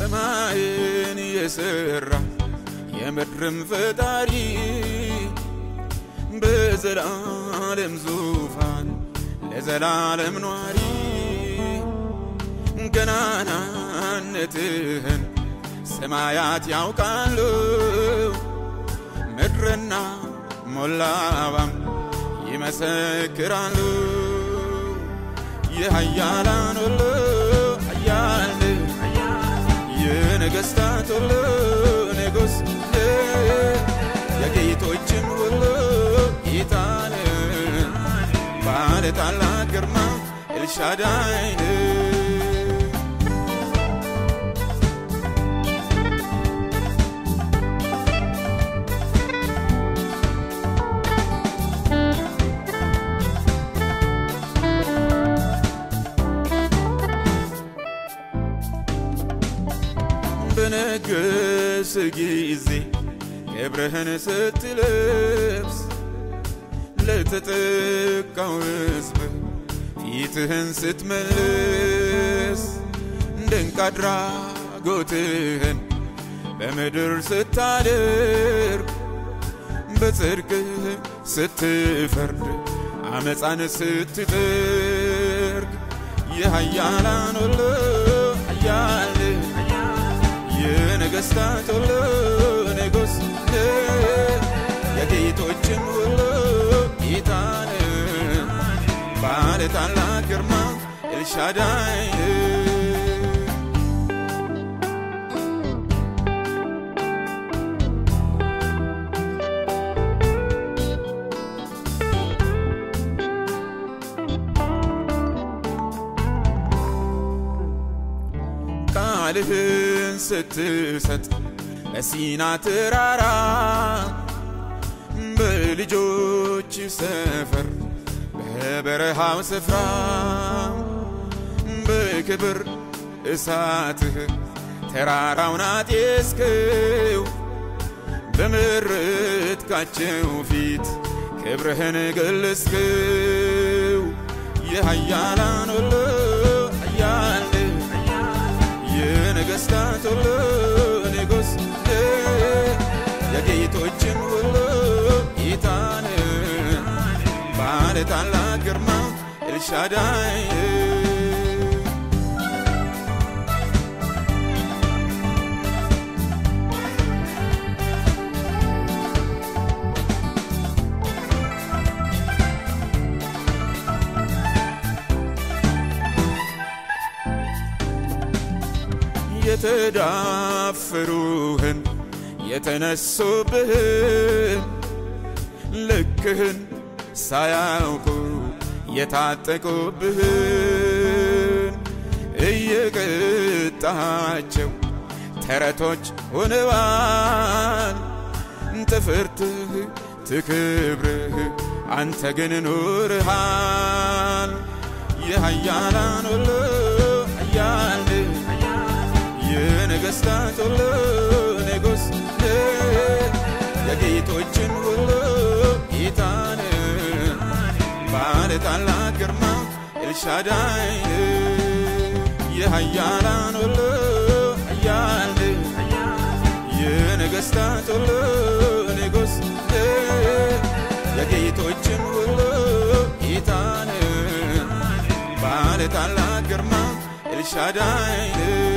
ሰማይን የሠራ የምድርም ፈጣሪ በዘላለም ዙፋን ለዘላለም ኗሪ ገናናነትህን ሰማያት ያውቃሉ ምድርና ሞላባም ይመሰክራሉ የኃያላን ሁሉ ኃያል የነገሥታት ሁሉ ንጉሥ የጌቶችም ሁሉ ጌታን ባለ ታላቅ ግርማ ኤልሻዳይን በነገስ ጊዜ ክብርህን ስትለብስ ለተጠቃው ሕዝብ ፊትህን ስትመልስ ድንቅ አድራጎትህን በምድር ስታደርግ በጽድቅህ ስትፈርድ አመፃን ስትጠርግ የኃያላን ሁሉ ኃያል የነገሥታት ሁሉ ንጉሥ የጌቶችም ሁሉ ጌታን ባለ ታላቅ ግርማ ኤልሻዳይ ቃልህን ስትሰጥ በሲና ተራራ በልጆች ሰፈር በበረሃው ስፍራ በክብር እሳትህ ተራራውን አጤስክው በመረጥካቸው ፊት ክብርህን ገለጽክው የኃያላን ሁሉ ኃያል የነገሥታት ሁሉ ንጉሥ የጌቶችም ሁሉ ጌታን ባለ ታላቅ ግርማ ኤልሻዳይ የተዳፈሩህን የተነሱብህን ልክህን ሳያውቁ የታጠቁብህን እየቀጣቸው ተረቶች ሆነዋል። ትፍርትህ ትክብርህ አንተ ግን ኑርሃል። የኃያላን ሁሉ ኃያል የነገሥታት ሁሉ ንጉሥ የጌቶችም ሁሉ ጌታን ባለ ታላቅ ግርማ ኤልሻዳይ የኃያላን ሁሉ ኃያል የነገሥታት ሁሉ ንጉሥ የጌቶችም ሁሉ ጌታን ባለ ታላቅ ግርማ ኤልሻዳይ